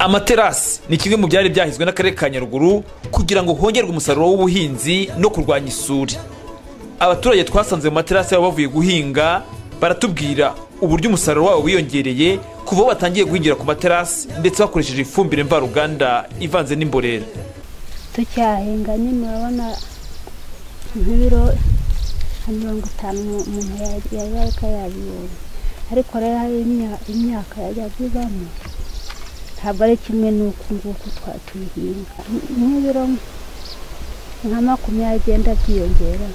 amaterasi ni kimwe mu byari byahiswe n'akarere ka nyaruguru kugira ngo hongerwe umusaruro w'ubuhinzi no kurwanya isuri abaturage twasanze mu materasi yabo bavuye guhinga baratubwira uburyo umusaruro wabo wiyongereye kuva aho batangiye guhingira ku materasi ndetse bakoresheje ifumbire mvaruganda ivanze n'imborera tucyahinga nyine urabona nk'ibiro nka mirongo itanu umuntu yagaruka yabibonye ariko rero hari imyaka yajyaga ibamo ntabwo ari kimwe n'uku nguku twatuyihinga nk'ibiro nka makumyabiri byiyongera